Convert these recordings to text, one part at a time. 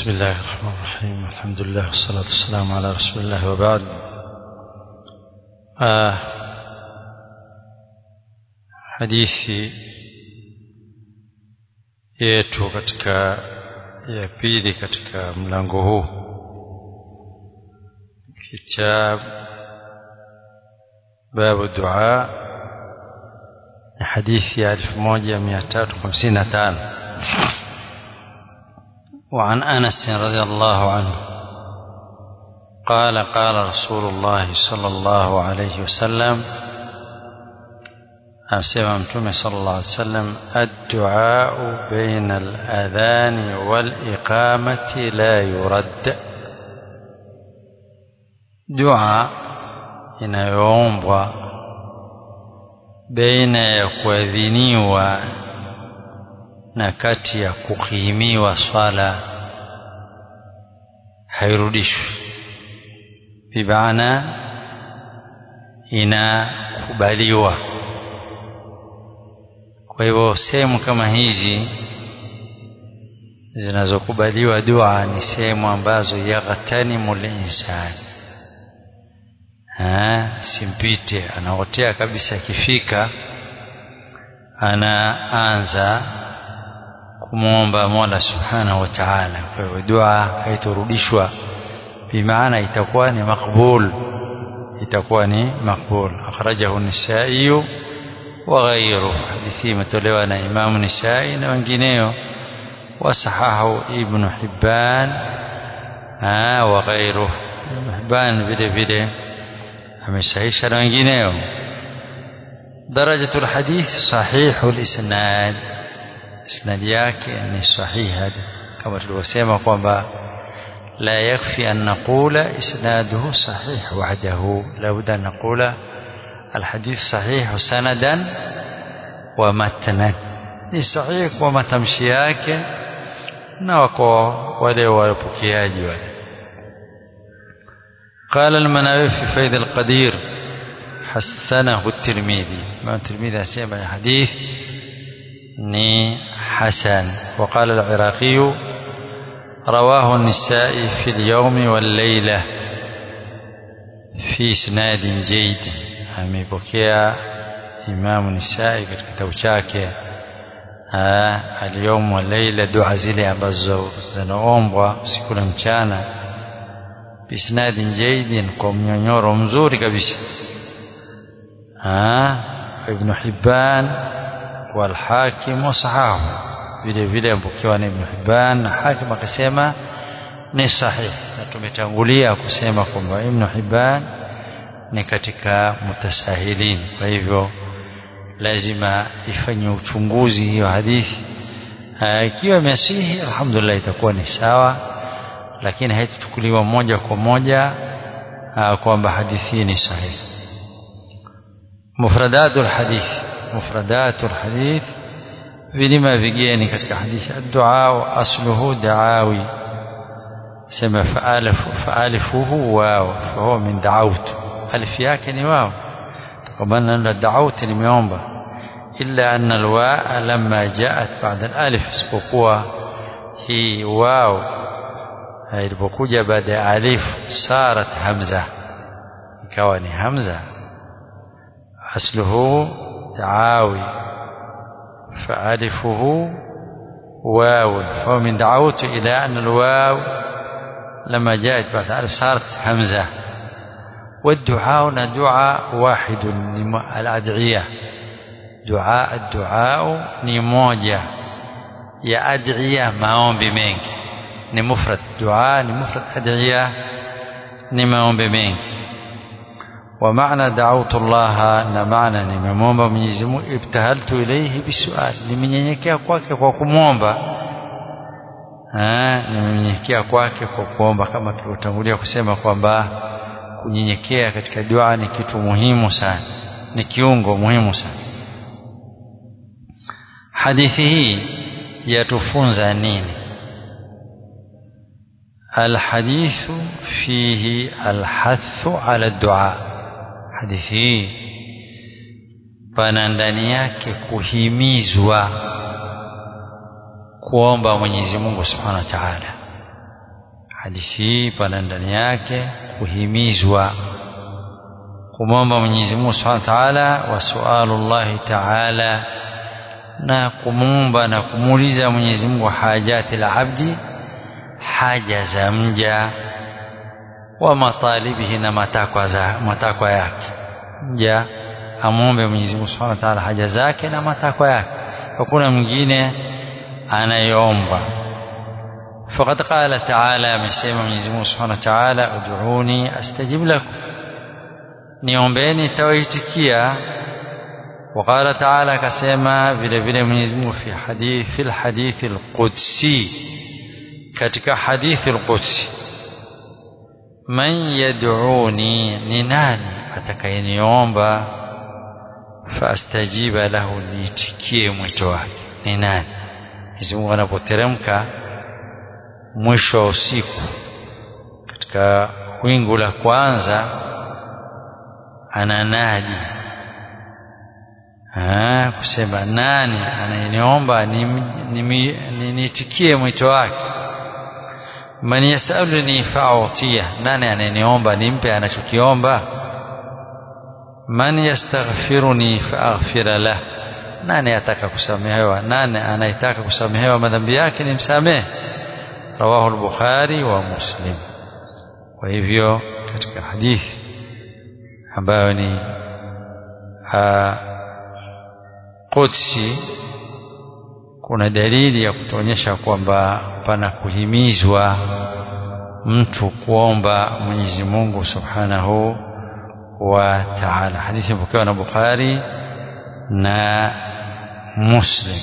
بسم الله الرحمن الرحيم الحمد لله والصلاة والسلام على رسول الله وبعد آه hadithi yetu katika ya pili katika mlango huu kitab babu dua ni hadithi ya 1355 وعن انس رضي الله عنه قال قال رسول الله صلى الله عليه وسلم أسمع متومة صلى الله عليه وسلم الدعاء بين الأذان والإقامة لا يرد دعاء inayoombwa baina ya kuadhiniwa na kati ya kukimiwa swala hairudishwi bimaana inakubaliwa kwa hivyo sehemu kama hizi zinazokubaliwa dua ni sehemu ambazo yaghtanimu linsani simpite anaotea kabisa akifika anaanza kumwomba mola subhanahu wa taala kwa hivyo dua haitorudishwa bimaana itakuwa ni makbul itakuwa ni makbul akhrajahu nisaiyu وغيره حديثي متولوا أنا إمام نسائي وانجنيو وصححه ابن حبان آه وغيره ابن حبان بده بده أمسحيش وانجنيو درجة الحديث صحيح الإسناد إسناد yake ni صحيح كما tulivyosema kwamba لا يكفي أن نقول إسناده صحيح وحده لابد أن نقول الحديث صحيح سندا ومتنا ni sahihi kwa matamshi yake na wako wale wapokeaji wale قال المناوي في فيض القدير حسنه الترمذي ما الترمذي اسمع الحديث ني حسن وقال العراقي رواه النسائي في اليوم والليلة في اسناد جيد amepokea Imamu Nisai katika kitabu chake alyawm wa laila, dua zile ambazo zinaombwa usiku na mchana, bisnadin jaidin, kwa mnyonyoro mzuri kabisa. Ibn Hibban wal Hakim wasahahu, vile vile amepokewa na Ibn Hibban na Hakim akasema ni sahihi, na tumetangulia kusema kwamba Ibn Hibban ni katika mutasahilin kwa hivyo lazima ifanye uchunguzi hiyo hadithi ikiwa imesihi alhamdulillah itakuwa ni sawa lakini haitachukuliwa moja kwa moja kwamba hadithi ni sahihi mufradatul hadith mufradatul hadith vilima vigeni katika hadithi ad-du'a asluhu da'awi sema faalifuhu wao fahuwa min da'awtu alif yake ni wao kwa maana da'awti nimeomba illa anna alwaa lamma jaat ba'da alif isipokuwa hii wao ilipokuja baada ya alif sarat hamza ikawa ni hamza asluhu da'awi فألفه واو فهو من دعوت إلى أن الواو لما جاءت بعد ألف صارت همزة والدعاء دعاء واحد الأدعية دعاء الدعاء ni moja ya adhiya maombi mengi ni mufrad dua ni mufrad adhiya ni maombi mengi wa maana da'awtu Allah na maana nimemwomba Mwenyezi Mungu ibtahaltu ilayhi bisual nimenyenyekea kwake kwa kumwomba nimenyenyekea kwake kwa kuomba kama tulivyotangulia kusema kwamba kunyenyekea katika dua ni kitu muhimu sana ni kiungo muhimu sana hadithi hii yatufunza nini الحديث فيه الحث على الدعاء hadithi hii pana ndani yake kuhimizwa kuomba Mwenyezi Mungu Subhanahu wa Ta'ala hadithi hii pana ndani yake kuhimizwa kumwomba Mwenyezi Mungu Subhanahu wa Ta'ala wa sualullahi Ta'ala na kumwomba na kumuuliza Mwenyezi Mungu hajati la abdi haja za mja wa matalibihi na matakwa za matakwa yake mja amwombe Mwenyezi Mungu Subhanahu wa Ta'ala haja zake na matakwa yake hakuna mwingine anayeomba faqad qala ta'ala amesema Mwenyezi Mungu Subhanahu wa Ta'ala ud'uni astajib lakum niombeni tawaitikia وقال تعالى كسما vile vile Mwenyezi Mungu fi hadith fil hadith al-qudsi katika hadithi al-qudsi man yad'uni ni nani atakayeniomba fastajiba lahu niitikie mwito wake ni nani Mwenyezi Mungu anapoteremka mwisho wa usiku katika wingu la kwanza ananadi Ah, kusema nani anayeniomba niitikie mwito wake man yasaluni fa'utiya nani anayeniomba nimpe anachokiomba man yastaghfiruni fa'aghfira lah nani ataka kusamehewa nani anayetaka kusamehewa madhambi yake nimsamehe rawahu al-bukhari wa muslim kwa hivyo katika hadithi ambayo ni Qudsi kuna dalili ya kutuonyesha kwamba pana kuhimizwa mtu kuomba Mwenyezi Mungu Subhanahu wa Ta'ala. Hadithi ipokewa na Bukhari na Muslim.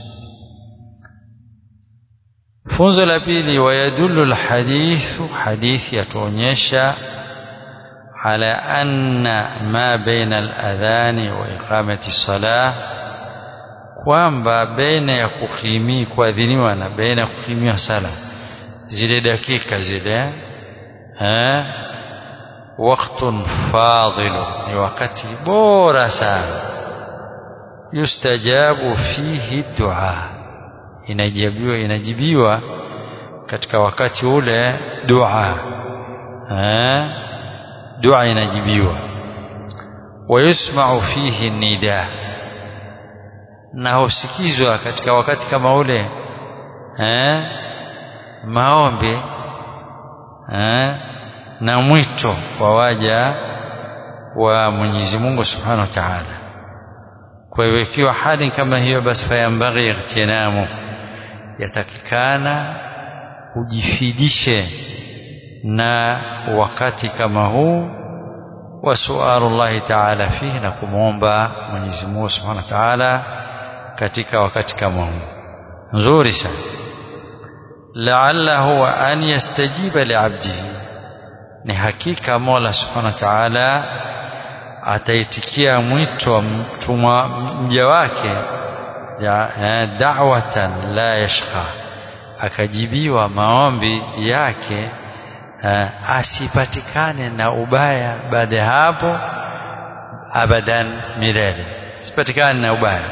Funzo la pili, wayadullu alhadithu, hadithi yatuonyesha على أن ما بين الأذان وإقامة الصلاة kwamba baina ya kuhimi kuadhiniwa na baina ya kuhimiwa sala zile dakika zile eh waqtun fadilu ni wakati bora sana yustajabu fihi dua inajibiwa inajibiwa katika wakati ule dua eh dua inajibiwa wayusma'u fihi nida na husikizwa katika wakati kama ule eh maombi eh na mwito wa waja wa Mwenyezi Mungu Subhanahu wa Ta'ala kwa hiyo ikiwa hali kama hiyo basi fayambaghi ightinamu yatakikana ujifidishe na wakati kama huu wa sualullahi ta'ala fihi na kumwomba Mwenyezi Mungu Subhanahu wa Ta'ala katika wakati kama huu nzuri sana la'allahu wa an yastajiba li'abdihi ni hakika Mola Subhanahu wa Ta'ala ataitikia mwito wa mtumwa mja wake ya da'watan la yashqa akajibiwa maombi yake uh, asipatikane na ubaya baada ya hapo abadan milele asipatikane na ubaya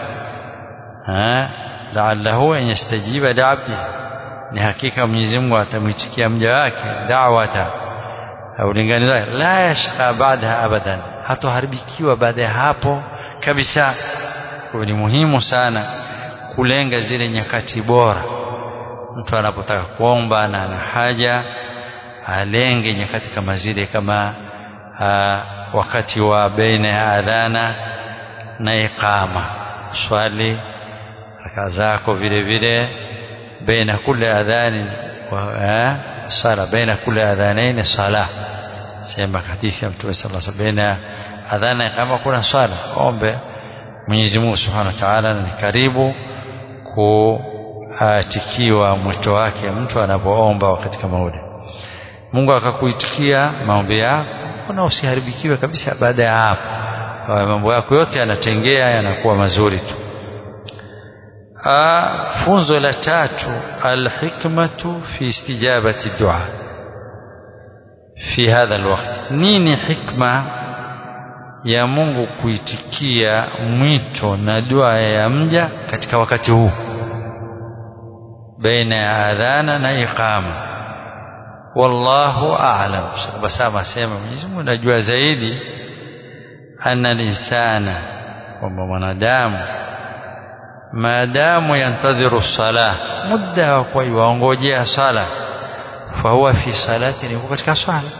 la'allahu an yastajiba li'abdi ni hakika Mwenyezi Mungu atamwitikia mja wake da'wata au lingani la yashqa baadaha abadan hatoharibikiwa baada ya hapo kabisa kwa ni muhimu sana kulenga zile nyakati bora mtu anapotaka kuomba na ana haja alenge nyakati kama zile kama aa, wakati wa baina ya adhana na iqama swali raka zako vile vile baina kule adhani wa sala baina kule adhanaini sala sema hadithi ya mtume sallallahu alaihi wasallam baina adhana kama kuna swala ombe Mwenyezi Mungu Subhanahu wa Ta'ala ni karibu kuatikiwa mwito wake mtu anapoomba wakati kama ule Mungu akakuitikia maombi yako na usiharibikiwe kabisa baada ya hapo mambo yako yote yanatengea yanakuwa mazuri tu funzo la tatu alhikmatu fi istijabati dua fi hadha alwaqt nini hikma ya Mungu kuitikia mwito na dua ya mja katika wakati huu baina ya adhana na iqama wallahu a'lam basama sema Mwenyezi Mungu anajua zaidi anna linsana kwamba mwanadamu maadamu yantadhiru sala muda wa kwa yuongojea sala fahuwa fi salati ni katika swala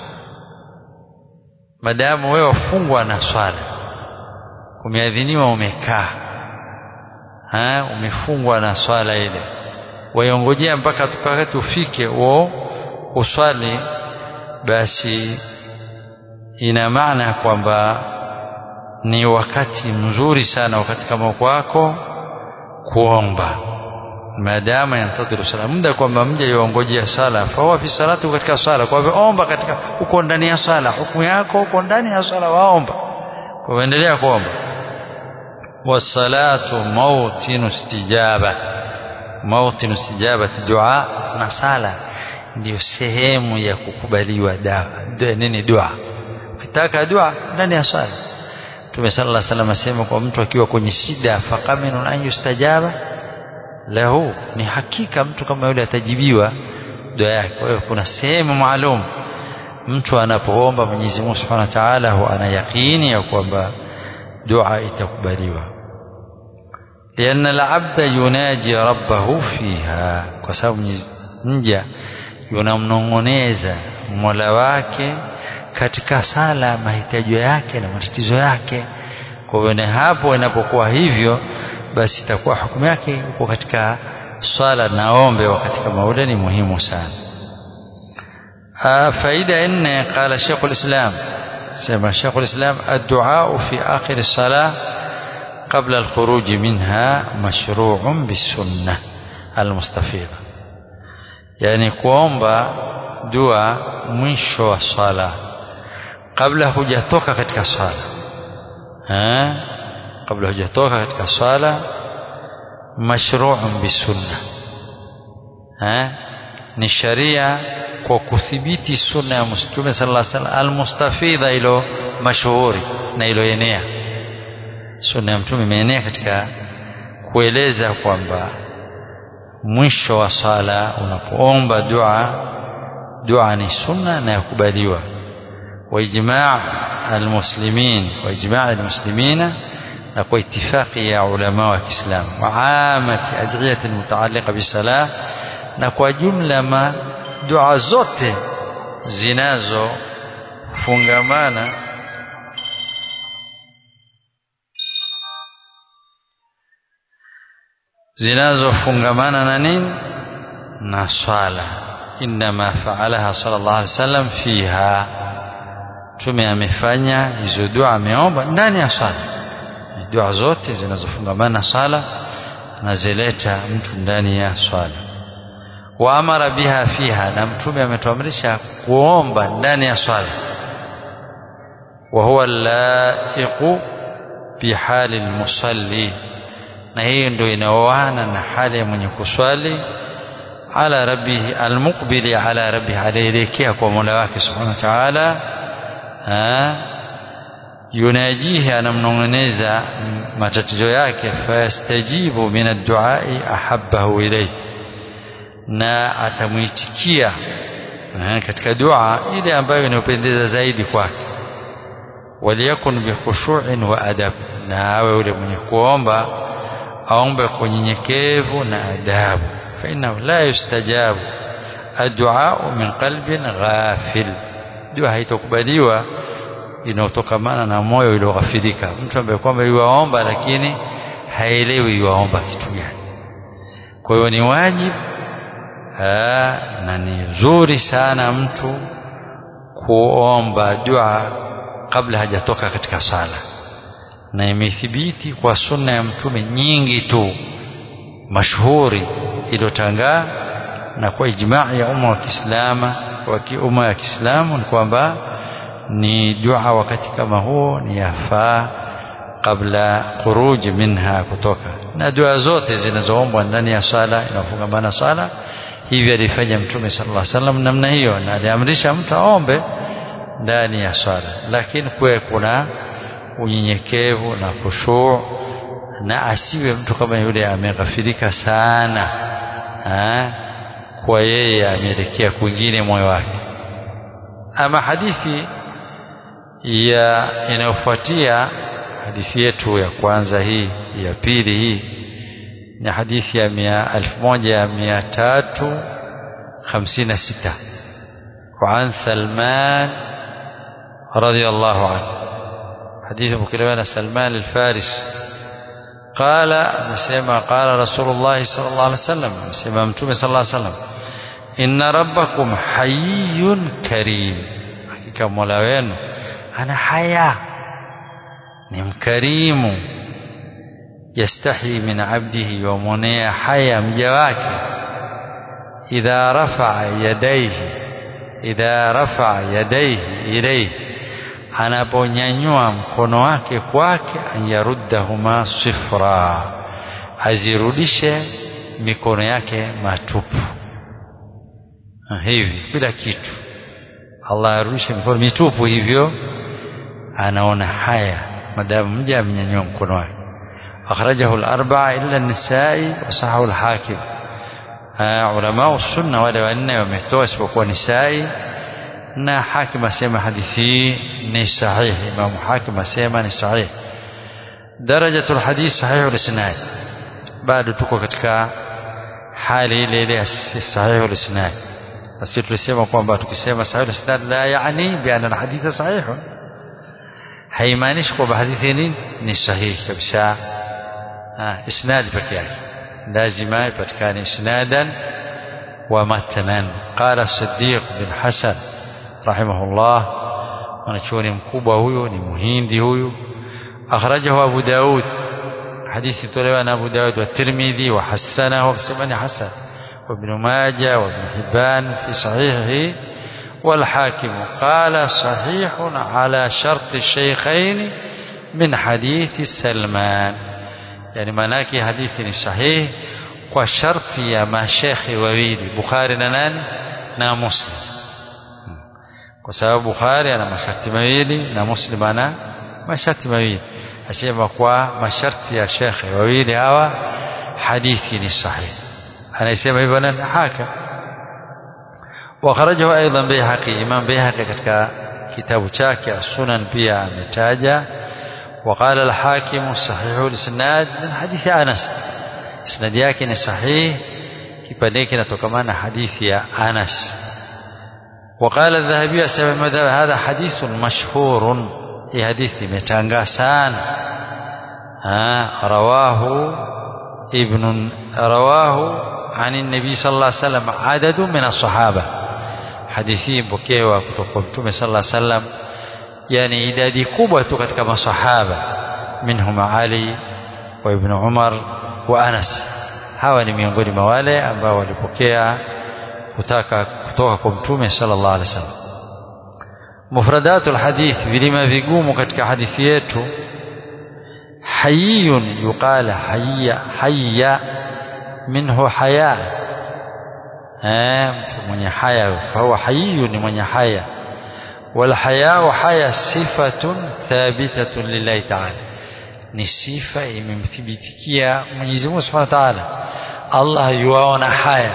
maadamu wewe wafungwa na swala kumeadhiniwa umekaa ha umefungwa na swala ile waiongojea mpaka wakati ufike wo uswali basi ina maana kwamba ni wakati mzuri sana wakati kama kwako kuomba maadamu yantadhiru sala muda kwamba mja yuongojea sala fahuwa fi salati katika sala kwa hivyo omba katika uko ndani ya sala hukumu yako uko ndani ya sala waomba kwa hivyo endelea kuomba wasalatu mautinu istijaba mautinu istijabati dua na sala ndio sehemu ya kukubaliwa dawa nini dua ukitaka dua ndani ya sala Mtume sallallahu alaihi wasallam asema kwa mtu akiwa kwenye shida faqaminun an yustajaba lahu ni hakika mtu kama yule atajibiwa dua yake kwa hiyo kuna sehemu maalum mtu anapoomba Mwenyezi Mungu Subhanahu wa Ta'ala huwa ana yakini ya kwamba dua itakubaliwa لأن العبد يناجي ربه فيها kwa sababu mja yunamnong'oneza Mola wake katika sala mahitaji yake na matatizo yake kwa hiyo hapo inapokuwa hivyo basi itakuwa hukumu yake uko katika swala na ombe wakati kama ule ni muhimu sana faida nne qala Sheikh al-Islam sema Sheikh al-Islam ad-du'a fi akhir as-salah قبل الخروج منها مشروع بالسنة المستفيضة يعني kuomba dua mwisho wa swala kabla hujatoka katika swala eh kabla hujatoka katika swala mashru'un bisunna eh ni sharia kwa kuthibiti sunna ya mtume sallallahu alaihi wasallam almustafidha ilo mashuhuri na iloenea sunna ya mtume imeenea katika kueleza kwamba mwisho wa sala unapoomba dua dua ni sunna na yakubaliwa واجماع المسلمين واجماع المسلمين نقول اتفاق يا علماء الاسلام وعامه ادعيه المتعلقه بالصلاه نقول جمله ما دعاء zote zinazo fungamana zinazofungamana na nini na swala inma faalaha sallallahu alaihi wasallam fiha tume amefanya hizo dua ameomba ndani ya swala dua zote zinazofungamana na swala anazileta mtu ndani ya swala wa amara biha fiha na mtume ametuamrisha kuomba ndani ya swala wa huwa laiqu bihali almusalli na hiyo ndio inaoana na hali ya mwenye kuswali ala rabbihi almuqbili ala rabbihi alielekea kwa Mola wake subhanahu wa ta'ala yunajihi anamnong'oneza matatizo yake fayastajibu min adduai ahabbahu ilayhi na atamwitikia katika dua ile ambayo inapendeza zaidi kwake waliyakun bikhushu'in wa adab na awe yule mwenye kuomba aombe kwa unyenyekevu na adabu fa innahu la yustajabu addu'a min qalbin ghafil dua haitokubaliwa inaotokamana na moyo ulioghafirika mtu ambaye kwamba yuwaomba lakini haelewi yuwaomba kitu gani kwa hiyo ni wajibu na ni nzuri sana mtu kuomba dua kabla hajatoka katika sala na imethibiti kwa sunna ya mtume nyingi tu mashuhuri iliyotangaa na kwa ijmaa ya umma wa Kiislamu wa umma ya Kiislamu ni kwamba ni dua wakati kama huo ni yafaa kabla khuruj minha kutoka na dua zote zinazoombwa ndani ya sala inafungamana sala hivi alifanya mtume sallallahu alaihi wasallam namna hiyo na aliamrisha mtu aombe ndani ya sala lakini kuwe kuna unyenyekevu na khushu na asiwe mtu kama yule ameghafirika sana ha? kwa yeye ameelekea kwingine moyo wake ama hadithi ya inayofuatia hadithi yetu ya kwanza hii ya pili hii ni hadithi ya mia elfu moja mia tatu hamsini na sita وعن سلمان رضي الله عنه حديث مكلمان سلمان الفارس قال مسيما قال رسول الله صلى الله عليه وسلم مسيما متومي صلى الله عليه وسلم إن ربكم حي كريم حقيقة مولا أنا حيا نم كريم يستحي من عبده ومنيا حيا مجواك إذا رفع يديه idha rafa yadaihi ilayhi anaponyanyua mkono wake kwake anyaruddahuma sifra azirudishe mikono yake matupu hivi bila kitu Allah arudishe mikono mitupu hivyo anaona haya madamu mja amenyanyua mkono wake akhrajahu al-arba'a illa an-nisa'i wa sahahu al-hakim ulama sunna wale wanne wametoa isipokuwa nisai na hakim asema hadithi ni sahihi imam hakim asema ni sahihi درجة الحديث صحيح الاسناد bado tuko katika hali ile ile sahihu al-isnad basi tulisema kwamba tukisema sahihu al-isnad la yani bi anna al-hadith sahih haimaanishi kwamba hadithi ni ni sahihi kabisa isnad pekee yake lazima ipatikane isnadan wa matanan qala Siddiq bin Hasan rahimahullah mwanachuoni mkubwa huyu ni muhindi huyu akhrajahu Abu Daud hadithi tolewa na Abu Daud wa Tirmidhi wa hasanahu akisema hasan وابن ماجه وابن حبان في صحيحه والحاكم قال صحيح على شرط الشيخين من حديث سلمان yani maanake hadithi ni sahihi kwa sharti ya mashekhi wawili Bukhari na nani na Muslim kwa sababu Bukhari ana masharti mawili na Muslim ana masharti mawili asema kwa masharti ya shekhi wawili hawa hadithi ni sahihi anasema hivyo nani haka وخرجه ايضا بيهقي امام بيهقي katika kitabu chake sunan pia ametaja وقال الحاكم صحيح الاسناد من حديث انس اسناد yake ni sahih kipande kinatokana na hadithi ya Anas وقال الذهبي سبب مذهب هذا حديث مشهور هي حديث متانغا sana رواه ابن رواه عن النبي صلى الله عليه وسلم عدد من الصحابه حديثي بكيوا kutoka mtume صلى الله عليه وسلم yani idadi kubwa tu katika masahaba minhum Ali wa Ibn Umar wa Anas hawa ni miongoni mwa wale ambao walipokea kutaka kutoka kwa mtume sallallahu alaihi wasallam mufradatul hadith vilima vigumu katika hadithi yetu hayyun yuqala hayya hayya minhu haya eh mtu mwenye haya fahuwa hayyun ni mwenye haya والحياء حياء صفة ثابتة لله تعالى ni sifa imemthibitikia Mwenyezi Mungu Subhanahu wa Ta'ala Allah yuaona haya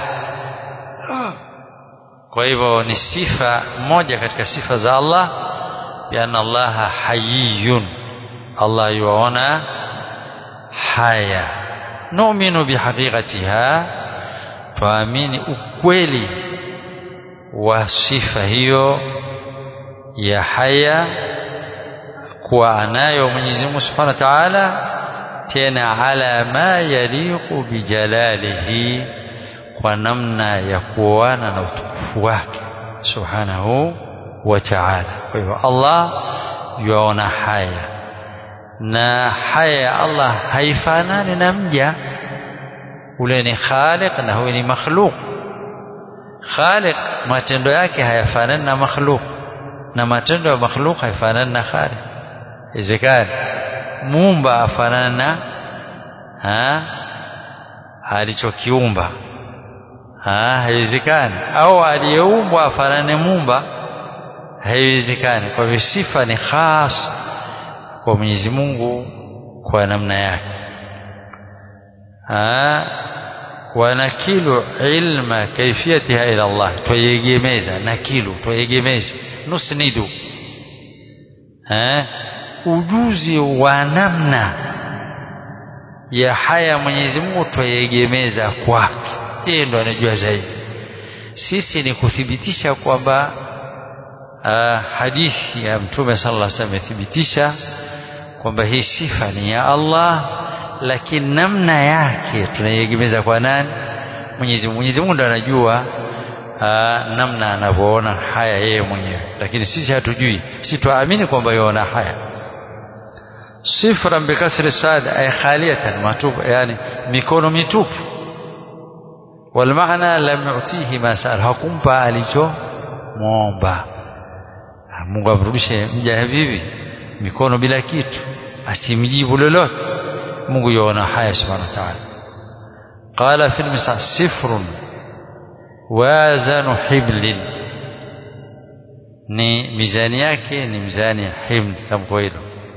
kwa hivyo ni sifa moja katika sifa za Allah bianna Allah hayyun Allah yuaona haya nu'minu bihaqiqatiha tuamini ukweli wa sifa hiyo ya haya kuwa anayo Mwenyezi Mungu Subhanahu wa Ta'ala tena ala ma yaliqu bijalalihi kwa namna ya kuoana na utukufu wake Subhanahu wa Ta'ala kwa hivyo Allah yuona haya na haya ya Allah haifanani na mja ule ni khaliq na huyu ni makhluq khaliq matendo yake hayafanani na makhluq na matendo ya makhluk haifanani na khaliq izikani muumba afanana na ha alichokiumba ha haiwezekani au aliyeumbwa afanane muumba haiwezekani kwa hivyo sifa ni khas kwa Mwenyezi Mungu kwa namna yake ha wanakilu ilma kaifiyatiha ila Allah twayegemeza nakilu twayegemeza nusnidu eh ujuzi wa namna ya haya Mwenyezi Mungu twayegemeza kwake yeye ndo anajua zaidi sisi ni kuthibitisha kwamba uh, hadithi ya mtume sallallahu alaihi wasallam imethibitisha kwamba hii sifa ni ya Allah lakini namna yake tunaiegemeza kwa nani Mwenyezi Mungu Mwenyezi Mungu ndo anajua aa, namna anavyoona haya yeye mwenyewe lakini sisi hatujui sisi tuamini kwamba yaona haya sifran bikasri sad ay khaliyatan matupu yani mikono mitupu والمعنى لم يعطيه ما سأل hakumpa alichomwomba Mungu amrudishe mja vivi mikono bila kitu asimjibu lolote Mungu yuona haya subhanahu wa ta'ala qala fil misal sifrun wazanu hiblin ni mizani yake ni mizani ya himl tamko hilo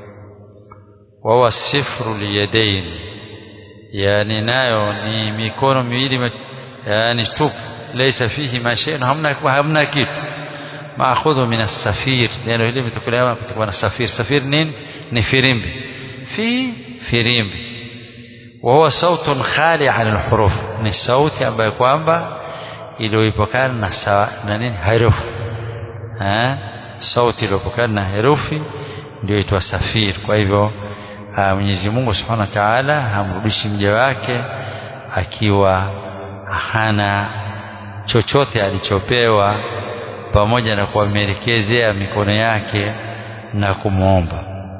wahuwa sifru liyadain yani nayo ni mikono miwili yani tupu laysa fihi ma shay'un hamna hamna kitu maakhudhu min as-safir neno hili limetokana kutoka na safir safir nini ni firimbi fi firimbi وهو صوت خالي عن الحروف ni sauti ambayo kwamba iliyoipokana na sawa na nini herufi eh sauti iliyopokana na herufi ndio itwa safir kwa hivyo Mwenyezi Mungu Subhanahu wa Ta'ala hamrudishi mja wake akiwa hana chochote alichopewa pamoja na kuwamerekezea mikono yake na kumwomba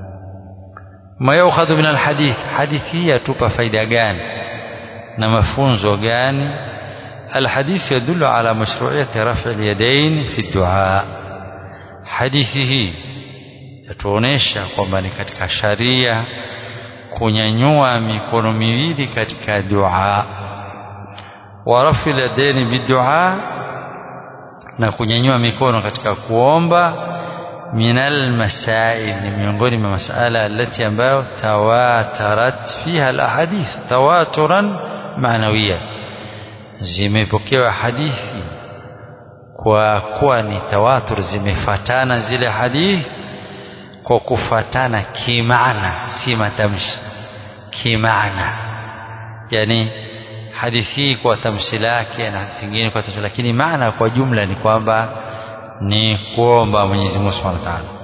ma yukhadhu min alhadith hadithi hii yatupa faida gani na mafunzo gani الحديث يدل على مشروعية رفع اليدين في الدعاء hadithi hii yatuonesha kwamba ni katika sharia kunyanyua mikono miwili katika dua wa rafi yadaini bidua na kunyanyua mikono katika kuomba minal masail ni miongoni mwa masala alati ambayo tawatarat fiha alahadith tawaturan maanawiyan zimepokewa hadithi kwa kuwa ni tawatur zimefatana zile hadithi kwa kufatana kimaana si matamshi kimaana yani hadithi hii kwa tamshi lake na hadithi nyingine kwa tamshi lakini maana kwa jumla ni kwamba ni kuomba Mwenyezi Mungu Subhanahu wa Ta'ala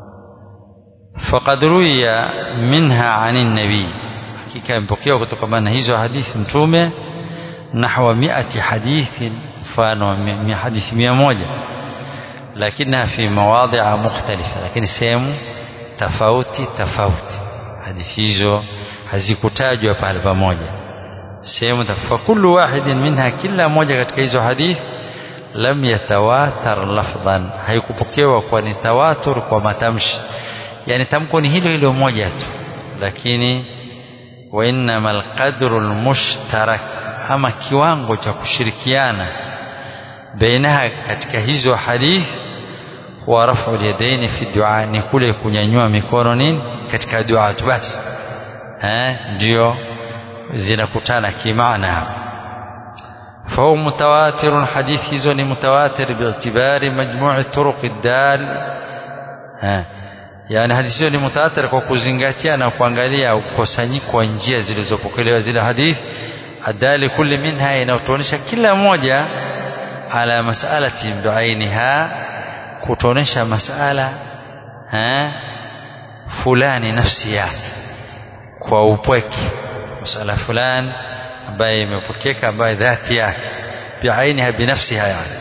faqad ruya minha anin nabii hakika imepokewa kutokana na hizo hadithi mtume nahwa miati hadithin mfano wa hadithi mia moja lakini fi mawadhi'a mukhtalifa lakini sehemu tofauti tofauti hadithi hizo hazikutajwa pale pamoja sehemu fa kullu wahidin minha kila moja katika hizo hadithi lam yatawatar lafdhan haikupokewa kwa ni tawatur kwa matamshi yani tamko ni hilo hilo moja tu lakini wa innamal qadru almushtarak ama kiwango cha kushirikiana bainaha katika hizo hadithi wa rafu yadaini fi dua ni kule kunyanyua mikono nini katika dua tu basi eh ndio zinakutana kimaana hapa فهو متواتر حديث هزون متواتر باعتبار مجموع الطرق الدال ها yani hadithi hiyo ni mutaathir kwa kuzingatia na kuangalia ukusanyiko wa njia zilizopokelewa zile hadithi adali kulli minha inayotuonesha kila moja ala masalati duainiha kutuonesha masala ha fulani nafsi yake kwa upweke masala fulani ambaye imepokeka ambaye dhati yake biainiha binafsiha yani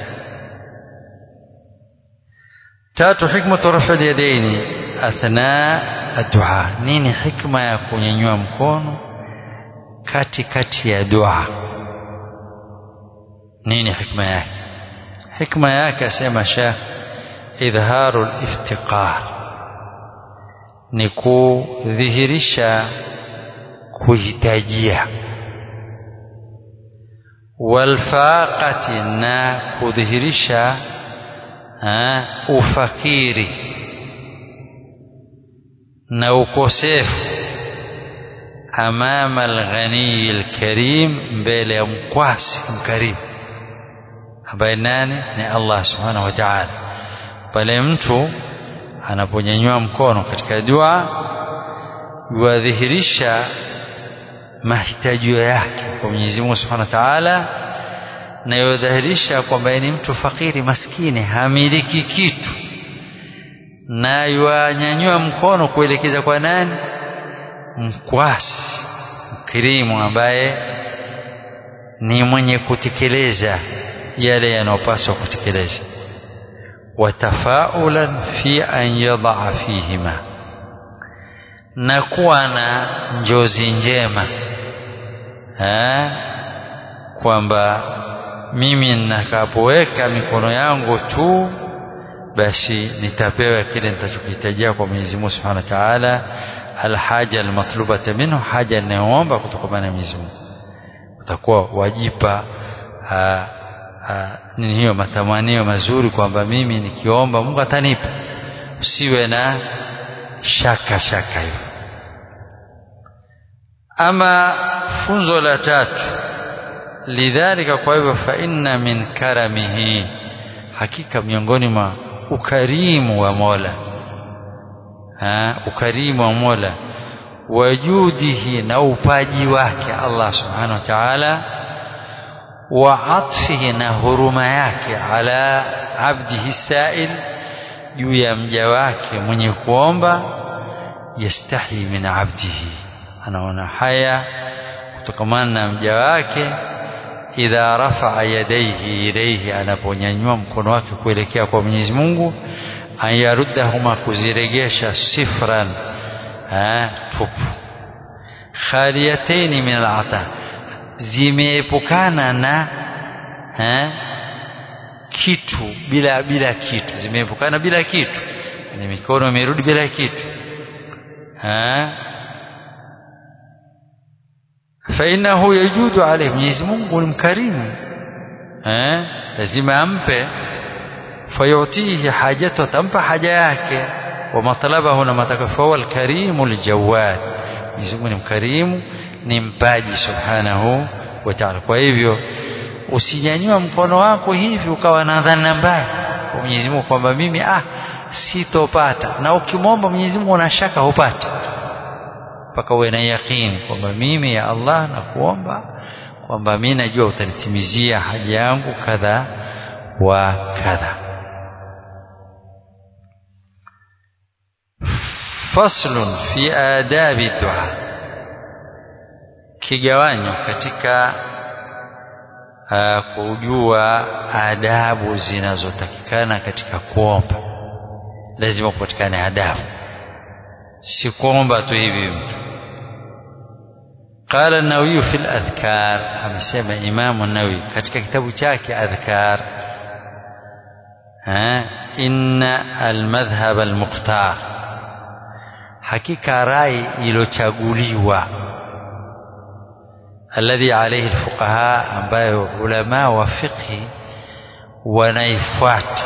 tatu hikmatu rafi yadaini athna addu'a nini hikma ya kunyanyua mkono kati kati ya dua nini hikma yake hikma yake asema Sheikh idharu iftiqar ni kudhihirisha kuhitajia walfaqati na kudhihirisha ufakiri na ukosefu amama alghaniyi alkarim mbele ya mkwasi mkarimu ambaye nani ni Allah subhanahu wa ta'ala pale mtu anaponyanyua mkono katika dua yuadhihirisha mahitaji yake kwa Mwenyezi Mungu Subhanahu wa Ta'ala na yudhihirisha kwamba ni mtu fakiri maskini hamiliki kitu na yuanyanyua mkono kuelekeza kwa nani mkwasi mkirimu ambaye ni mwenye kutekeleza yale yanayopaswa kutekeleza watafaulan fi an yadaa fihima na kuwa na njozi njema kwamba mimi nitakapoweka mikono yangu tu basi nitapewa kile nitachokihitajia kwa Mwenyezi Mungu Subhanahu wa Ta'ala alhaja almatlubata minhu haja inayoomba kutoka na Mwenyezi Mungu utakuwa wajipa nini hiyo matamanio mazuri kwamba mimi nikiomba Mungu atanipa usiwe na shaka shaka hiyo ama funzo la tatu lidhalika kwa hivyo fa inna min karamihi hakika miongoni mwa ukarimu wa Mola ha, ukarimu wa Mola wajudihi na upaji wake Allah subhanahu wa ta'ala wa atfihi na huruma yake ala abdihi sail juu ya mja wake mwenye kuomba yastahi min abdihi anaona haya kutokamana na mja wake idha rafaa yadaihi ilaihi anaponyanyua mkono wake kuelekea kwa Mwenyezi Mungu ayaruddahuma kuziregesha sifran tupu khaliyataini min alata zimeepukana na ha, kitu bila bila kitu zimeepukana bila kitu ni mikono imerudi bila kitu ha فإنه يجود عليه Mwenyezi Mungu ni mkarimu eh lazima ampe fayutihi hajatu atampa haja yake wa matlabahu na matakafa wal karimul jawad Mwenyezi Mungu ni mkarimu ni mpaji subhanahu wa ta'ala kwa hivyo usinyanyua mkono wako hivi ukawa na dhana mbaya kwa Mwenyezi Mungu kwamba mimi ah sitopata na ukimwomba Mwenyezi Mungu unashaka hupati mpaka uwe na yakini kwamba mimi ya Allah na kuomba kwamba mimi najua utanitimizia haja yangu kadha wa kadha faslun fi adabi dua kigawanyo katika uh, kujua adabu zinazotakikana katika kuomba lazima kupatikane adabu si kuomba tu hivi mtu قال النووي في الأذكار amesema Imam an-Nawawi katika kitabu chake Adhkar ha inna al-madhhab al-mukhtar hakika rai ilochaguliwa alladhi alayhi al-fuqaha ambayo ulama wa fiqhi wanaifuata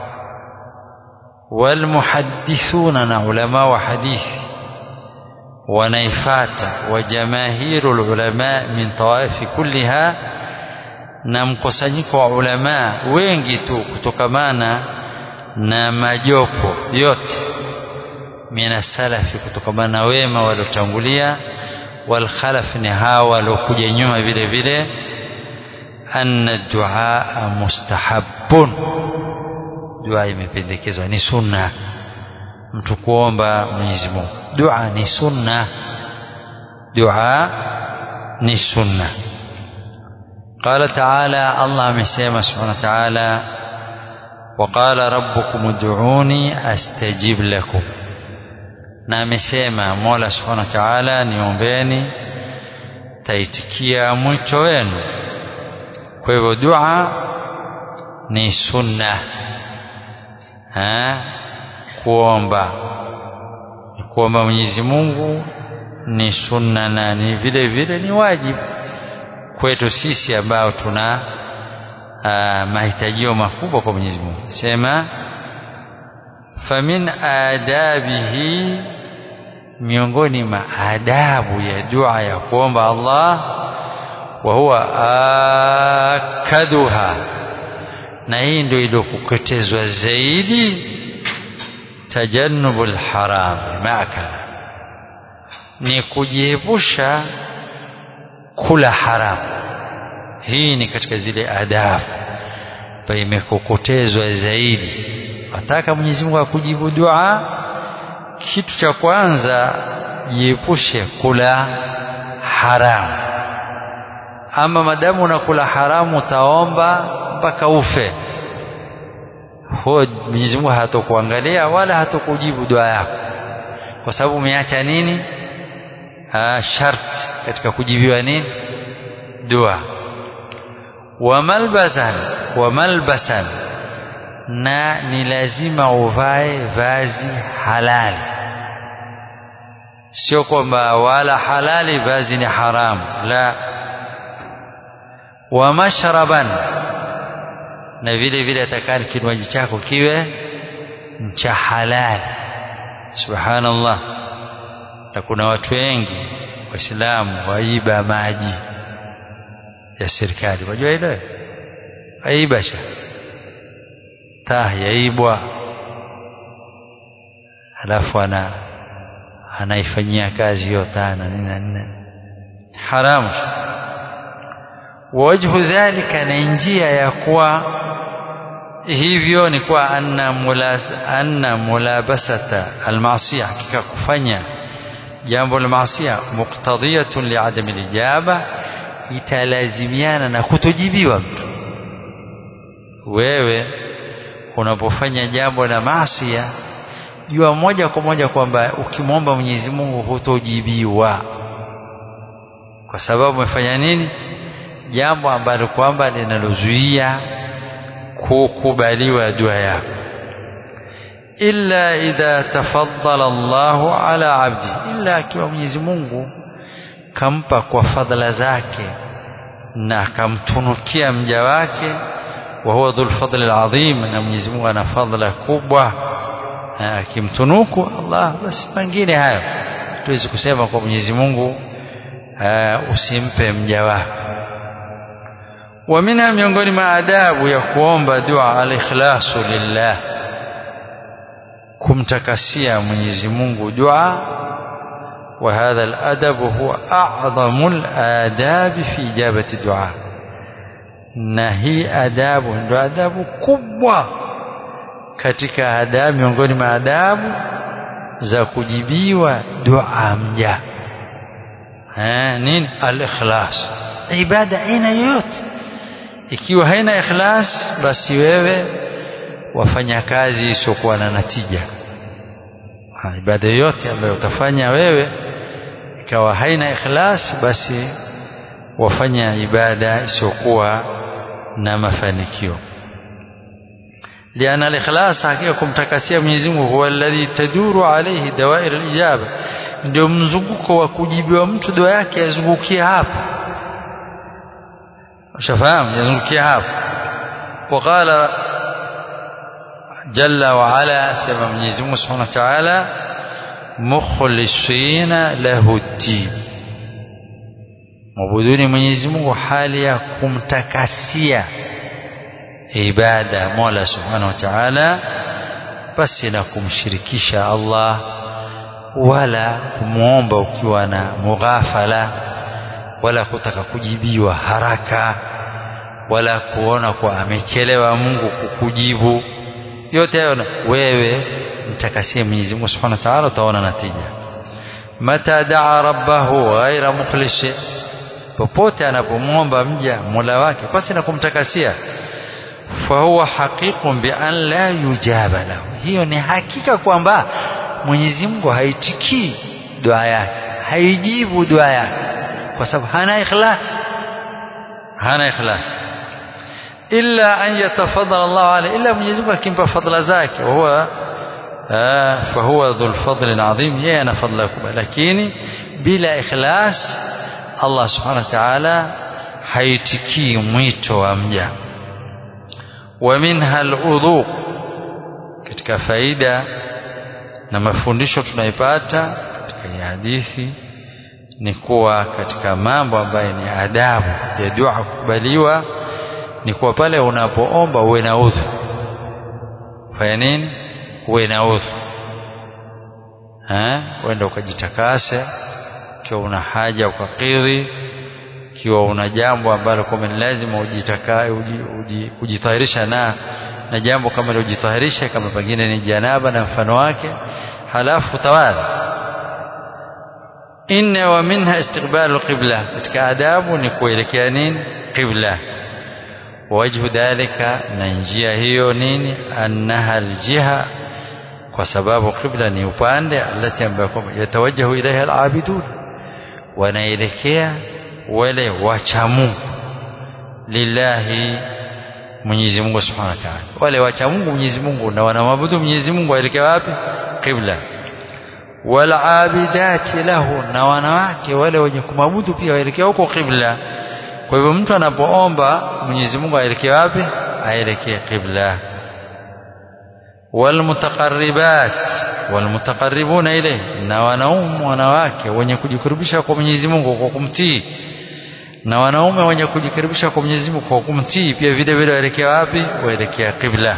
والمحدثون na ulama wa hadithi wanaifata wa jamaahiru ulama min tawaifi kulliha na mkusanyiko wa ulama wengi tu kutokamana na majopo yote mina salafi kutokamana na wema waliotangulia wal khalaf ni hawa waliokuja nyuma vile vile anna duaa mustahabbun dua imependekezwa ni sunna mtu kuomba Mwenyezi Mungu dua ni sunna dua ni sunna قال تعالى الله مسيما سبحانه وتعالى وقال ربكم ادعوني استجب لكم na amesema Mola Subhanahu wa Ta'ala niombeni taitikia mwito wenu kwa hivyo dua ni sunna ha? kuomba kuomba Mwenyezi Mungu ni sunna na ni vile vile ni wajibu kwetu sisi ambao tuna mahitajio makubwa kwa Mwenyezi Mungu sema famin adabihi miongoni mwa adabu ya dua ya kuomba Allah wa huwa akaduha na hii ndio iliyokuketezwa zaidi tajannubul haram maakala ni kujiepusha kula haramu hii ni katika zile adabu ambayo imekokotezwa zaidi wataka Mwenyezi Mungu akujibu dua kitu cha kwanza jiepushe kula haramu ama madamu unakula haramu utaomba mpaka ufe huo Mwenyezi Mungu hatakuangalia wala hatakujibu dua yako kwa sababu umeacha nini ha, sharti katika kujibiwa nini dua wa malbasan wa malbasan na ni lazima uvae vazi halali sio kwamba wala halali vazi ni haramu la wa mashraban na vile vile atakani kinywaji chako kiwe cha halali subhanallah na kuna watu wengi waislamu waiba maji ya serikali wajua ile waiba sha taa yaibwa alafu ana anaifanyia kazi hiyo taa na nini na nini haramu wajhu dhalika na njia ya kuwa hivyo ni kwa anna mulaz, anna mulabasata almaasiya hakika kufanya jambo la maasiya muqtadiyatun liadami lijaba italazimiana na kutojibiwa mtu wewe unapofanya jambo la maasiya jua moja kwa moja kwamba ukimwomba Mwenyezi Mungu hutojibiwa kwa sababu umefanya nini jambo ambalo kwamba linalozuia kukubaliwa dua yako illa idha tafaddala Allahu ala abdi illa akiwa Mwenyezi Mungu kampa kwa fadhila zake na akamtunukia mja wake wa huwa dhul fadli alazim na Mwenyezi Mungu ana fadhila kubwa akimtunuku Allah basi mengine hayo tuwezi kusema kwa Mwenyezi Mungu usimpe mja wako wa minha miongoni mwa adabu ya kuomba dua al-ikhlasu lillah kumtakasia Mwenyezi Mungu dua wa hadha al-adab huwa a'zamu al-adab fi ijabati dua na hii adabu ndio adabu kubwa katika adabu miongoni mwa adabu za kujibiwa dua mja eh nini al-ikhlas ibada aina yoyote ikiwa haina ikhlas basi wewe wafanya kazi isiyokuwa na natija ha, ibada yoyote ambayo utafanya wewe ikawa haina ikhlas basi wafanya ibada isiyokuwa na mafanikio لأن الإخلاص حقيقة kumtakasia Mwenyezi Mungu huwa alladhi taduru alayhi dawair al-ijaba ndio mzunguko wa kujibiwa mtu dua yake yazungukia hapo ushafahamu yazungukia hapo وقال جل وعلا سمى Mwenyezi Mungu Subhanahu wa Ta'ala mukhlisina lahu ad-din mabuduni Mwenyezi Mungu hali ya kumtakasia ibada Mola Subhanahu wa Ta'ala basi na kumshirikisha Allah wala kumwomba ukiwa na mughafala wala kutaka kujibiwa haraka wala kuona kwa amechelewa Mungu kukujibu yote hayo wewe mtakasie Mwenyezi Mungu Subhanahu wa Ta'ala utaona natija mata daa rabbahu ghaira mukhlish popote anapomwomba mja Mola wake basi na kumtakasia fahuwa haqiqun bi an la yujaba lahu hiyo ni hakika kwamba Mwenyezi Mungu haitikii dua yake haijibu dua yake kwa sababu hana ikhlas hana ikhlas illa an yatafaddala Allah alayhi illa Mwenyezi Mungu akimpa fadhila zake huwa fahuwa dhul fadl adhim yeye ana fadhila kubwa lakini bila ikhlas Allah subhanahu wa ta'ala haitikii mwito wa mja wa minha al-udhu katika faida na mafundisho tunaipata katika hii hadithi ni kuwa katika mambo ambayo ni adabu ya dua kukubaliwa ni kuwa pale unapoomba uwe na udhu fanya nini uwe na udhu uenda ukajitakase ikiwa una haja ukakidhi ikiwa una jambo ambalo kwamba ni lazima ujitahirisha na na jambo kama ujitahirishe kama pengine ni janaba na mfano wake halafu tawadha inna wa minha istiqbalu qibla katika adabu ni kuelekea nini qibla wajhu dhalika na njia hiyo nini annaha aljiha kwa sababu qibla ni upande alati ambayo yatawajjahu ilaiha alabidun wanaelekea wale wacha Mungu lillahi Mwenyezi Mungu Subhanahu wa Ta'ala wale wacha Mungu Mwenyezi Mungu na wanamwabudu Mwenyezi Mungu waelekea wapi qibla wal abidati lahu na wanawake wale wenye kumwabudu pia waelekea huko qibla kwa hivyo mtu anapoomba Mwenyezi Mungu aelekee wapi aelekee qibla walmutaqarribat walmutaqarribuna ilayhi na wanaume wanawake wenye kujikurubisha kwa Mwenyezi Mungu kwa kumtii na wanaume wenye kujikaribisha kwa Mwenyezi Mungu kwa kumtii pia vile vile waelekea wapi waelekea qibla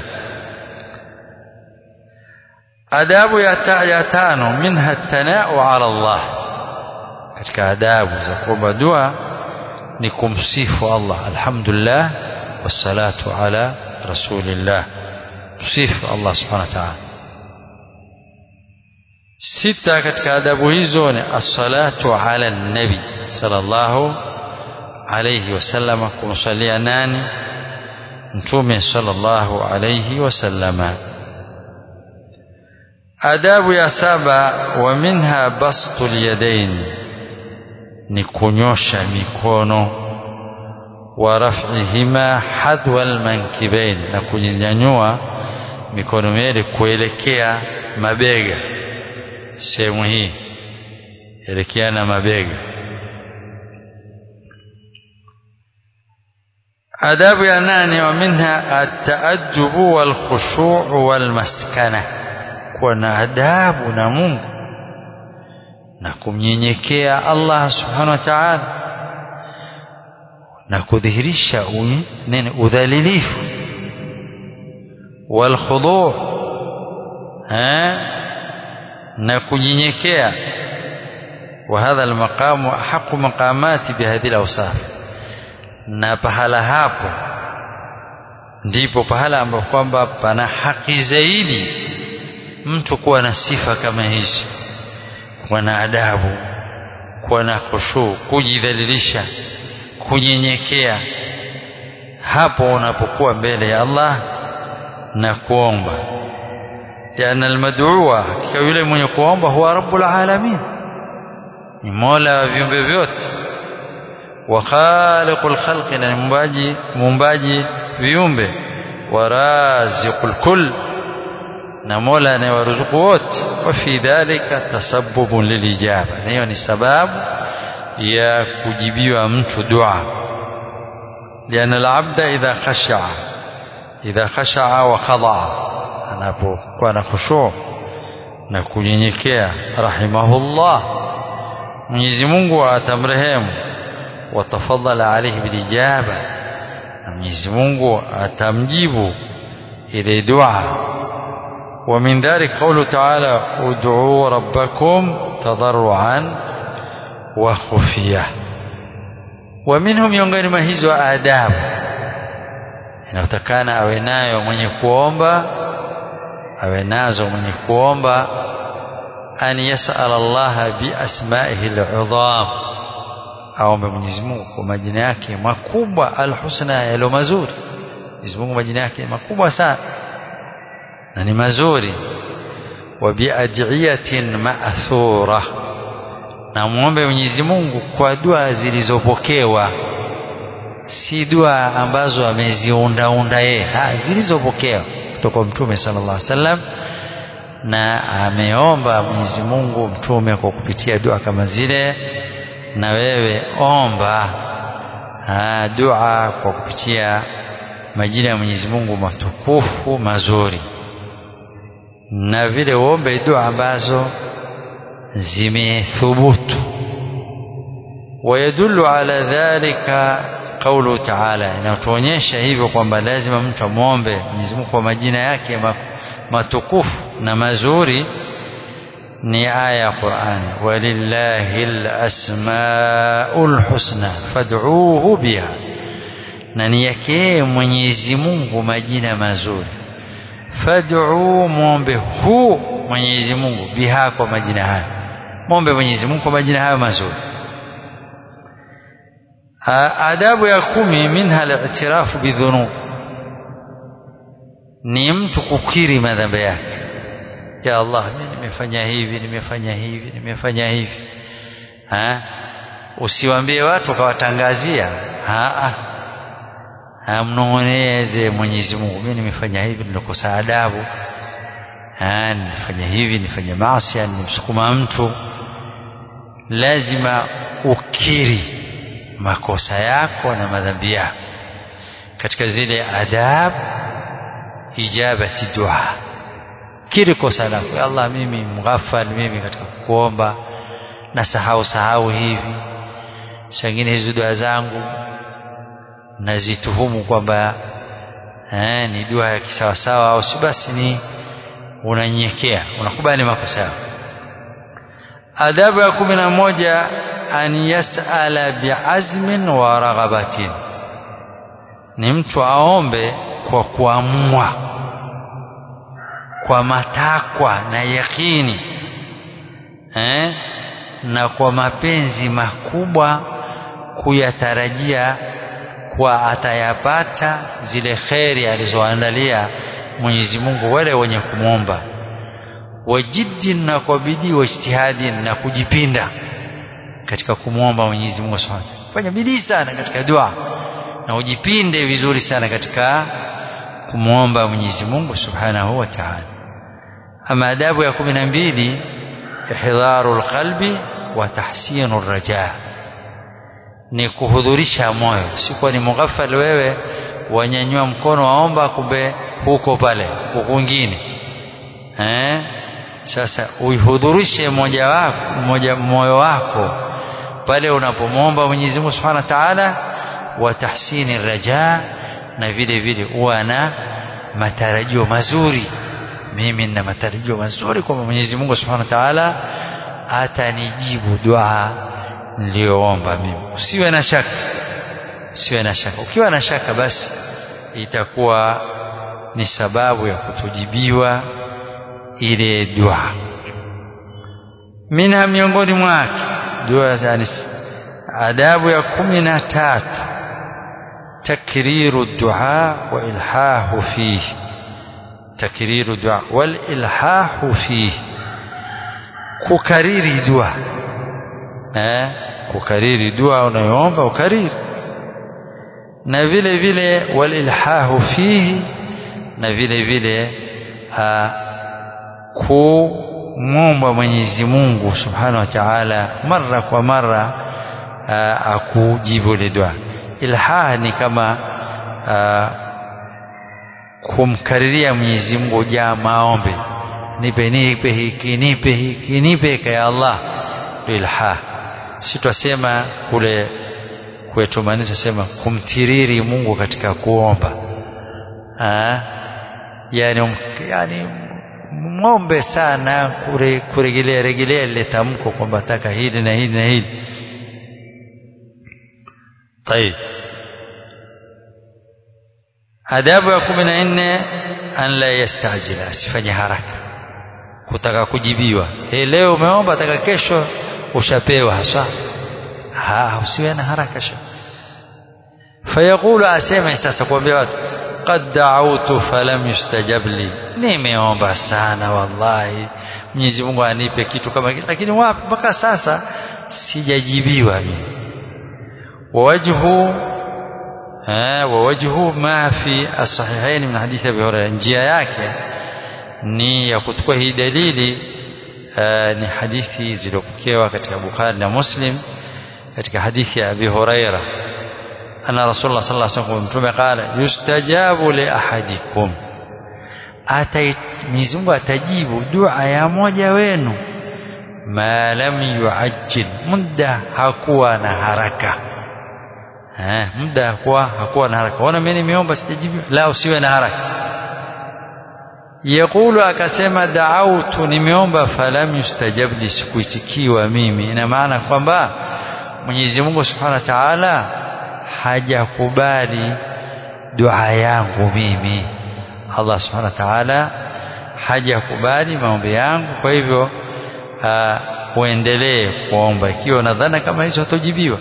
adabu ya, ta, ya tano minha tanau ala Allah katika adabu za kuomba dua ni kumsifu Allah alhamdulillah wassalatu ala rasulillah tusifu Allah subhanahu wa ta'ala sita katika adabu hizo ni as-salatu ala nabi sallallahu alayhi wasallama kumsalia nani mtume sallallahu alayhi wasallama adabu ya saba wa minha bastul yadain ni kunyosha mikono wa raf'ihima hadwa almankibain na kunyanyua mikono miwili kuelekea mabega sehemu hii elekeana mabega adabu ya nane wa minha ataajubu walkhushu walmaskana kuwa na adabu na Mungu na kumnyenyekea Allah subhanahu wa ta'ala na kudhihirisha nini udhalilifu walkhudu na kunyenyekea وهذا المقام أحق مقامات بهذه الأوصاف na pahala hapo ndipo pahala ambapo kwamba pana haki zaidi mtu kuwa na sifa kama hizi kuwa na adabu kuwa na khushu kujidhalilisha kunyenyekea hapo unapokuwa mbele ya Allah na kuomba liana almad'uwa hakika yule mwenye kuomba huwa rabbul alamin ni mola wa viumbe vyote wa khaliqul khalqi na muumbaji muumbaji viumbe wa raziqul kull na mola anayewaruzuku wote wa fi dhalika tasabbubun lilijaba na hiyo ni sababu ya kujibiwa mtu dua liana alabda idha khashaa idha khashaa wa khadaa anapokuwa na khushu na kunyenyekea rahimahullah Mwenyezi Mungu atamrehemu watafadhala alayhi bilijaba na Mwenyezi Mungu atamjibu ile dua ومن ذلك قوله تعالى ادعوا ربكم تضرعا وخفية ومنهم miongoni mwa hizo adabu inatakana awe nayo mwenye kuomba awe nazo mwenye kuomba an yasal Allah bi asma'ihi al-'udham aombe Mwenyezi Mungu kwa majina yake makubwa al-husna yalo mazuri Mwenyezi Mungu majina yake makubwa sana na ni mazuri wa biad'iyatin ma'thura na muombe Mwenyezi Mungu kwa dua zilizopokewa si dua ambazo ameziundaunda yeye zilizopokewa kutoka mtume sallallahu alaihi wasallam na ameomba Mwenyezi Mungu mtume kwa kupitia dua kama zile na wewe omba ha, dua kwa kupitia majina ya Mwenyezi Mungu matukufu mazuri na vile uombe dua ambazo zimethubutu ويدل على ذلك قوله تعالى inatuonyesha hivyo kwamba lazima mtu amwombe Mwenyezi Mungu kwa majina yake matukufu na mazuri ni aya ya Qur'ani walillahi alasmaul husna fad'uuhu biha na ni yake Mwenyezi Mungu majina mazuri fad'u muombe hu Mwenyezi Mungu biha kwa majina haya muombe Mwenyezi Mungu kwa majina hayo mazuri adabu ya kumi minha al-i'tirafu bidhunub ni mtu kukiri madhambi yake ya Allah mimi nimefanya hivi nimefanya hivi nimefanya hivi ha usiwaambie watu kawatangazia ha amnong'oneze Mwenyezi Mungu mimi nimefanya hivi nilikosa adabu ha nimefanya hivi nifanye maasi nimsukuma mtu lazima ukiri makosa yako na madhambi yako katika zile adab ijabati dua kiri kosa lako ya Allah mimi mghafal mimi katika kuomba na sahau sahau hivi sangine hizo dua zangu nazituhumu kwamba eh, ni dua ya kisawasawa au si basi ni unanyekea unakubali makosa yako adabu ya kumi na moja an yasala biazmin wa raghabatin ni mtu aombe kwa kuamua kwa matakwa na yakini eh? na kwa mapenzi makubwa kuyatarajia kwa atayapata zile kheri alizoandalia Mwenyezi Mungu wale wenye kumwomba wajiddi na kwa bidii wajtihadi na kujipinda katika kumwomba Mwenyezi Mungu Subhanahu fanya bidii sana katika dua na ujipinde vizuri sana katika kumwomba Mwenyezi Mungu Subhanahu wa Ta'ala ama adabu ya kumi na mbili ihdharu lqalbi wa tahsinu raja ni kuhudhurisha moyo si kuwa ni mughafal wewe wanyanyua mkono waomba kumbe huko pale kwingine eh sasa uihudhurishe moja wako moja moyo wako pale unapomwomba Mwenyezi Mungu Subhanahu wa Ta'ala wa tahsini raja na vile vile uwe na matarajio mazuri mimi nina matarajio mazuri kwamba Mwenyezi Mungu Subhanahu wa Ta'ala atanijibu dua niliyoomba mimi usiwe na shaka usiwe na shaka ukiwa na shaka basi itakuwa ni sababu ya kutojibiwa ile dua minha miongoni mwake dua yani adabu ya kumi na tatu takriru dua wa ilhahu fihi takriru dua wal ilhahu fihi kukariri dua eh kukariri dua unayoomba ukariri na vile vile wal ilhahu fihi na vile vile kumwomba Mwenyezi Mungu Subhanahu wa Ta'ala mara kwa mara akujibu ile dua ilha ni kama aa, kumkariria Mwenyezi Mungu ja maombi nipe nipe hiki nipe hiki nipe ya Allah ilha si twasema kule kwetu maana tusema kumtiriri Mungu katika kuomba ah yani um, yani mwombe sana kure, kurejelea rejelea lile tamko kwamba taka hili na hili na hili طيب adabu ya kumi na nne an la yastajila asifanye haraka kutaka kujibiwa hey, leo umeomba taka kesho ushapewa hasa ha usiwe na haraka sha fayaqulu asema sasa kuambia watu qad da'awtu falam yustajab li nimeomba sana wallahi Mwenyezi Mungu anipe kitu kama kile lakini wapi mpaka sasa sijajibiwa mimi wajhu ووجهه ما في الصحيحين من حديث ابي هريره njia yake ni ya kuchukua hii dalili ni hadithi zilizopokewa katika Bukhari na Muslim katika hadithi ya Abi Huraira anna Rasulullah sallallahu alaihi wasallam mtume qala yustajabu li ahadikum atai Mwenyezi Mungu atajibu dua ya moja wenu ma lam yuajjil muda hakuwa na haraka eh muda hakuwa hakuwa na haraka ona mimi nimeomba sijajibiwa la usiwe na haraka yaqulu akasema da'autu nimeomba falam yustajab li sikuitikiwa mimi ina maana kwamba Mwenyezi Mungu Subhanahu wa Ta'ala hajakubali dua yangu mimi Allah Subhanahu wa Ta'ala hajakubali maombi yangu kwa hivyo uendelee kuomba ikiwa unadhana kama hizo hatojibiwa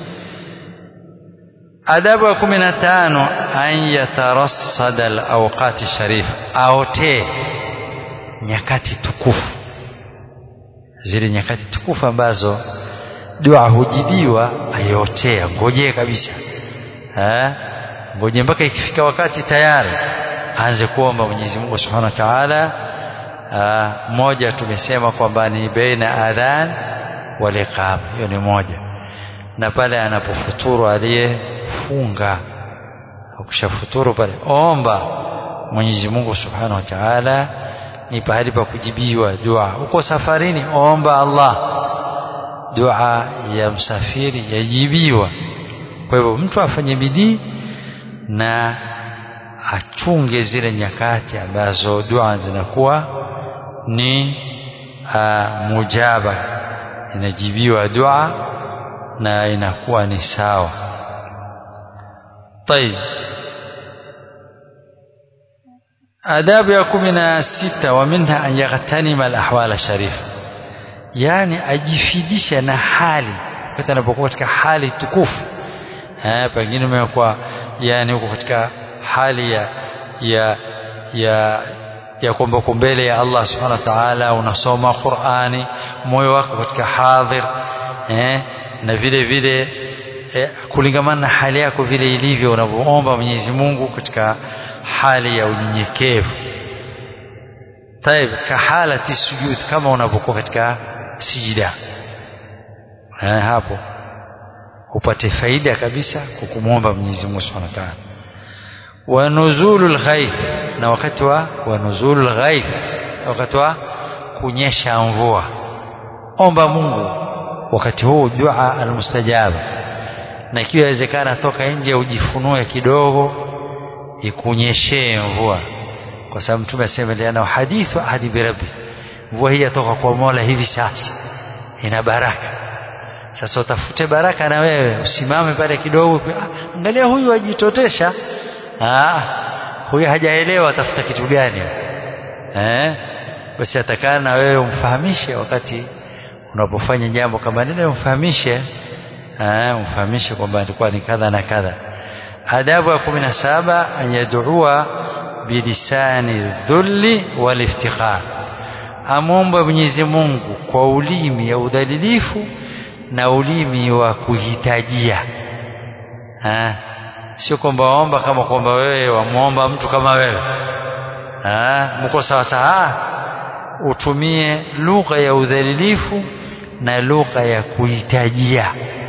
adabu ya kumi na tano an yatarassada alawqati sharif aotee nyakati tukufu zile nyakati tukufu ambazo dua hujibiwa ayotea ngojee kabisa ngoje mpaka ikifika wakati tayari aanze kuomba Mwenyezi Mungu Subhanahu wa Ta'ala moja tumesema kwamba ni baina adhan wal iqama hiyo ni moja na pale anapofuturu aliyefunga ukishafuturu pale omba Mwenyezi Mungu Subhanahu wa Ta'ala ni pahali pa kujibiwa dua uko safarini omba Allah dua ya msafiri yajibiwa kwa hivyo mtu afanye bidii na achunge zile nyakati ambazo dua zinakuwa ni uh, mujaba inajibiwa dua na inakuwa ni sawa طيب adabu ya kumi na sita wa minha an yaghtanima alahwal sharif yani ajifidisha na hali wakati anapokuwa katika hali tukufu eh pengine umekuwa yani uko katika hali ya ya ya ya kwamba uko mbele ya Allah subhanahu wa ta'ala unasoma Qur'ani moyo wako katika hadhir eh na vile vile eh, kulingamana na hali yako vile ilivyo unavyoomba Mwenyezi Mungu katika hali ya unyenyekevu طيب kahalati sujud kama unapokuwa katika sijida eh hapo upate faida kabisa kwa kumwomba Mwenyezi Mungu Subhanahu wa Ta'ala wa nuzulul ghaith na wakati wa wa nuzulul ghaith wakati wa kunyesha mvua omba Mungu wakati huu dua almustajaba na ikiwa inawezekana toka nje ujifunue kidogo ikunyeshee mvua kwa sababu mtume asema liana hadithu ahadi birabbi mvua hii yatoka kwa Mola hivi sasa ina baraka sasa utafute baraka na wewe usimame pale kidogo ah, angalia huyu ajitotesha ah huyu hajaelewa atafuta kitu gani eh basi atakana na wewe umfahamishe wakati unapofanya jambo kama lile umfahamishe eh umfahamishe kwamba ilikuwa ni kadha na kadha adabu ya 17 an yad'ua bilisani dhulli wal iftikhar amomba Mwenyezi Mungu kwa ulimi ya udhalilifu na ulimi wa kuhitajia ha? sio kwamba waomba kama kwamba wewe wamwomba mtu kama wewe mko sawa sawa utumie lugha ya udhalilifu na lugha ya kuhitajia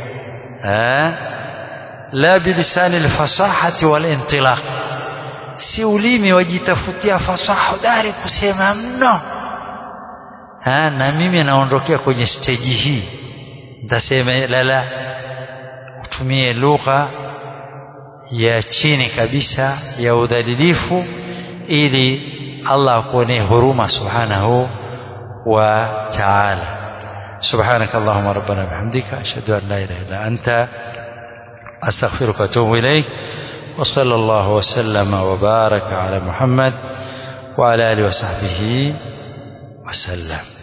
la bilisani alfasahati walintilaq si ulimi wajitafutia fasaha dari kusema mno ha, na mimi naondokea kwenye steji hii nitasema lala utumie lugha ya chini kabisa ya udhalilifu ili Allah akuonee huruma subhanahu wa ta'ala سبحانك اللهم ربنا بحمدك أشهد أن لا إله إلا أنت أستغفرك وأتوب إليك وصلى الله وسلم وبارك على محمد وعلى آله وصحبه وسلم